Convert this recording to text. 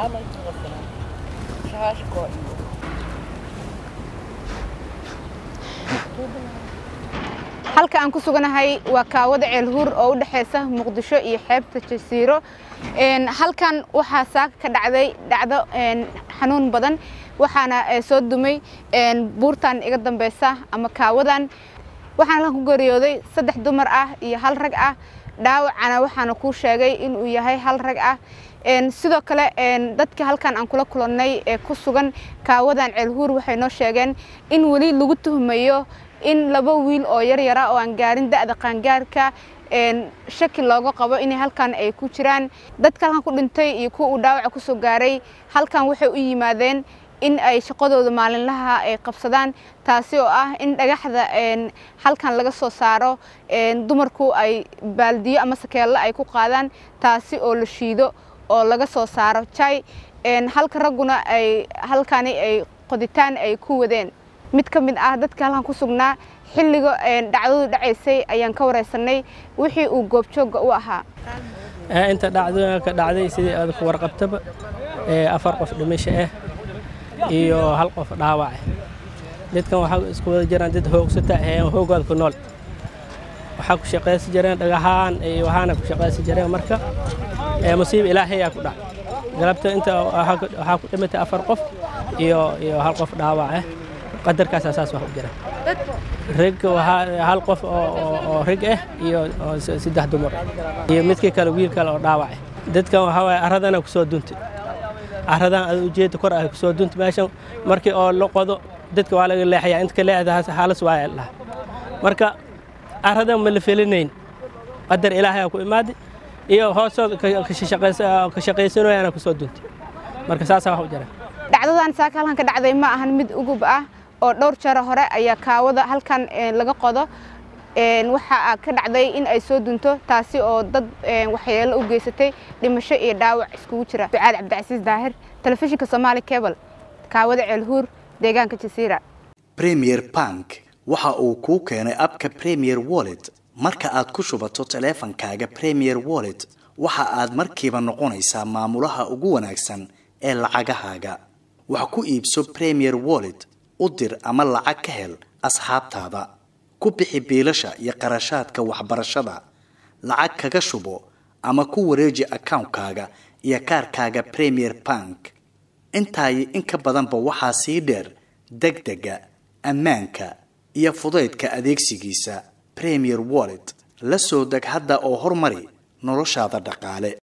halka aan ku suganahay waa kaawada ceelhuur oo u dhexeysa muqdisho iyo xeebta jasiiro halkan waxaa saaka ka dhacday dhacdo xanuun badan waxaana soo dumay buurtan iga dambeysa ama kaawadan waxaana halkan ku geeriyooday saddex dumar ah iyo hal rag ah dhaawacana waxaana kuu sheegay inuu yahay hal rag ah sidoo kale dadka halkan aan kula kulannay ee ku sugan kaawadan ceelhuur waxay noo sheegeen in weli lagu tuhmayo in laba wiil oo yaryara oo aan gaarin da'da qaangaarka shaki looga qabo inay halkan ay ku jiraan dadka halkan ku dhintay iyo kuwa uu dhaawaca kusoo gaaray halkan waxay u yimaadeen in ay shaqadooda maalinlaha ay qabsadaan taasi oo ah in dhagaxda halkan laga soo saaro dumarku ay baaldiyo ama sakeello ay ku qaadaan taasi oo la shiido oo laga soo saaro jay halka ragguna ay halkani ay qoditaan ay ku wadeen mid ka mid ah dadka halkan ku sugnaa xilliga dhacdadu dhacaysay ayaan ka wareysanay wixii uu goobjoogga u ahaa inta dhacdooyinka dhacday sidii aad ku warqabtaba afar qof dhimasho ah iyo hal qof dhaawac ah dadkan waxaa isku wada jiraan dad hoogsata hoogooda ku nool waxaa ku shaqaysi jireen dhagahaan iyo waxaana ku shaqaysi jireen marka musiiba ilaahayaa ku dhac galabta inta waxaa ku dhimatay afar qof iyo iyo hal qof dhaawac ah qadarkaas saas wax u jira rag hal qof oo rag ah iyo saddex dumar iyo midkii kale wiil kale oo dhaawac ah dadkan waxaa waaye arradana kusoo duntay carradan ad ujeeda kor ah kusoo duntay meeshan markii oo la qodo dadka waa laga leexayaa inta ka leexda halas waaya laha marka carradan ma la felinayn qadar ilaahay ku imaaday iyo hoosooda ka shaqaysanayaana kusoo duntay marka saasaa wax u jira dhacdadan saaka halkan ka dhacday ma ahan mid ugub ah oo dhowr jaro hore ayaa kaawada halkan laga qodo waxaa ka dhacday in ay soo dunto taasi oo dad waxyeelo u geysatay dhimasho iyo dhaawac iskugu jira ducaad cabdicasiis daahir telefishinka somaali cebal kaawada ceelhuur deegaanka jasiira premier bank waxa uu kuu keenay abka premier wallet marka aad ku shubato taleefankaaga premier wallet waxa aad markiiba noqonaysaa maamulaha ugu wanaagsan ee lacagahaaga wax ku iibso premier wallet u dir ama lacag ka hel asxaabtaada ku bixi biilasha iyo qarashaadka waxbarashada lacag kaga shubo ama ku wareeji akawnkaaga iyo kaarkaaga premier bank intaayi in ka badanba waxaa sii dheer degdega ammaanka iyo fudaydka adeegsigiisa premier wallet la soo deg hadda oo horumari noloshaada dhaqaale